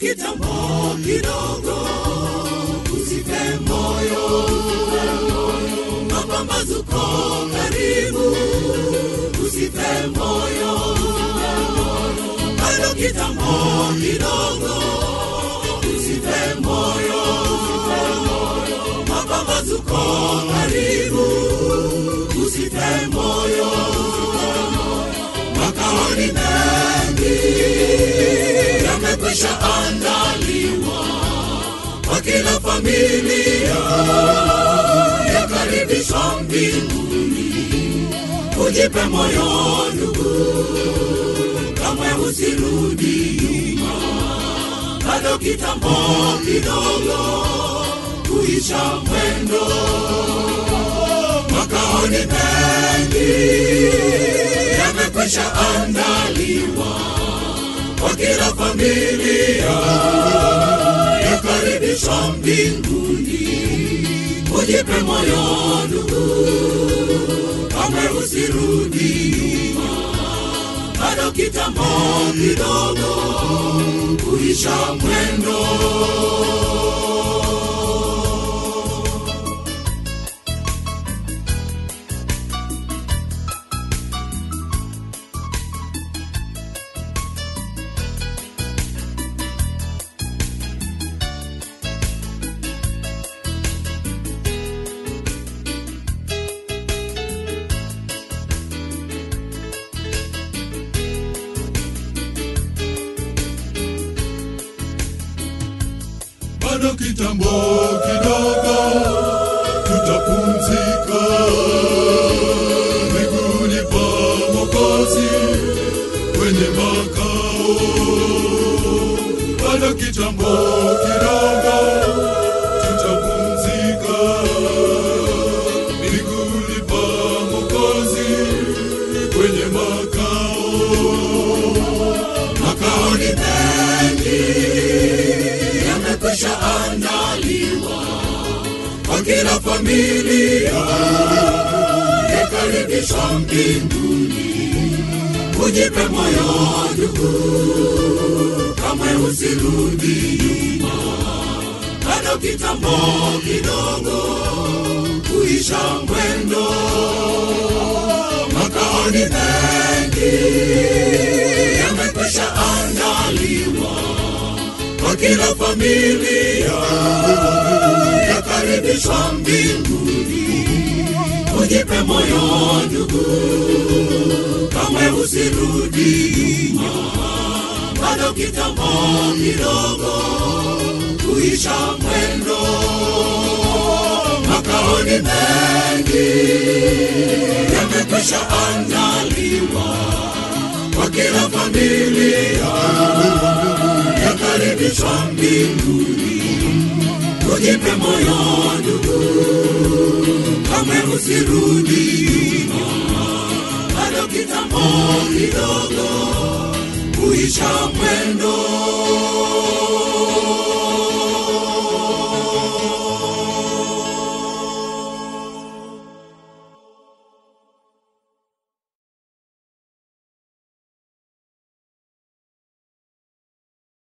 kitambo kidogo, usife moyo, mapambazuko karibu, usife moyo, bado kitambo kidogo, usife moyo, mapambazuko karibu, usife moyo, makaoni mengi yamekwisha andaliwa kwa kila familia yakaribishwa mbinguni. Ujipe moyo ndugu, kamwe usirudi nyuma, bado kitambo kidogo kuisha mwendo. Makaoni mengi yamekwisha andaliwa kwa kila familia yakaribishwa mbinguni. Ujipe moyo ndugu, kamwe usirudi nyuma, bado kitambo kidogo kuisha mwendo. bado kitambo kidogo tutapumzika miguuni pa Mwokozi kwenye makao. Bado kitambo kidogo tutapumzika miguuni pa Mwokozi kwenye makao. Makaoni mengi yamekwisha andaliwa kwa kila familia yakaribishwa mbinguni. Ujipe moyo ndugu, kamwe usirudi nyuma, bado kitambo kidogo kuisha mwendo. Makaoni mengi yamekwisha andaliwa kwa kila familia yakaribishwa mbinguni. Ujipe moyo ndugu, kamwe usirudi nyuma, bado kitambo kidogo kuisha mwendo. Makaoni mengi yamekwisha andaliwa kwa kila familia yakaribishwa mbinguni. Ujipe moyo ndugu, kamwe usirudi nyuma, bado kitambo kidogo kuisha mwendo.